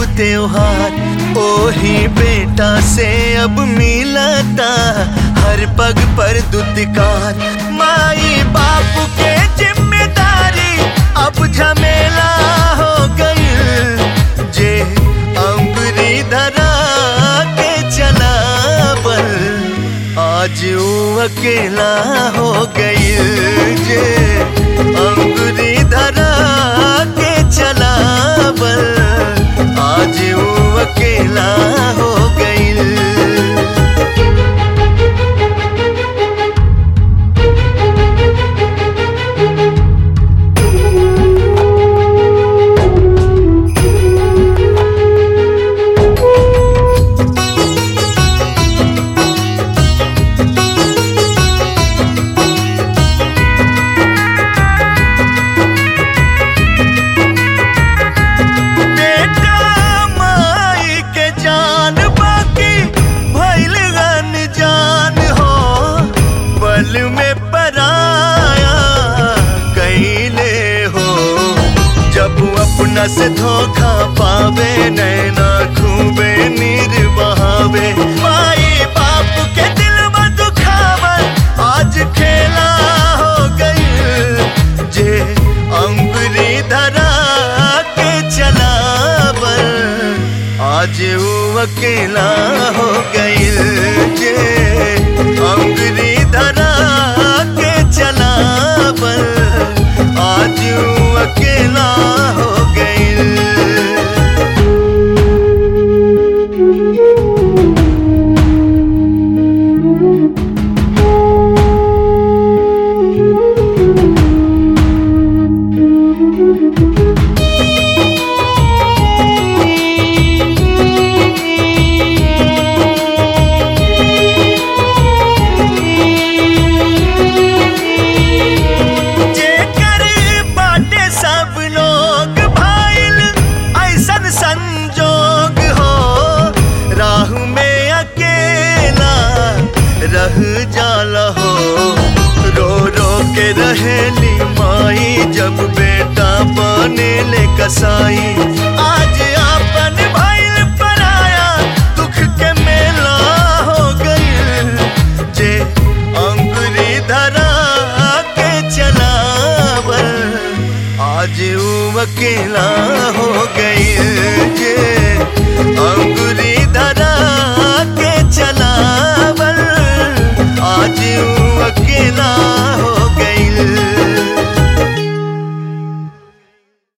अब त्योहार ओही बेटा से अब मिलता हर पग पर दुत्कार माई बाप के जिम्मेदारी अब झमेला हो गई जे अंगुरी धरा के चला बल आज वो अकेला हो गई जे अंगुरी धरा के चला बल आज वो अकेला हो गई बेटा माई के जान बाकी भइल जान हो पल में पराया कैले हो जब अपना से धोखा पावे नैना खूबे नीर बहावे माई बाप के दिल में दुखावन आज खेला हो गई जे अंगुरी धरा के चला बल आज वो अकेला हो गई जे अंगुरी धरा के चला बल आज वो अकेला हो गई जेकर बाटे सब लोग भाइल ऐसन संजोग हो राह में अकेला रह जाला हो रो रो के रहेली माई जब बेटा बने ले कसाई आज आपन भइल पराया दुख के मेला हो गई जे अंगुरी धरा के चलावल आज वो अकेला हो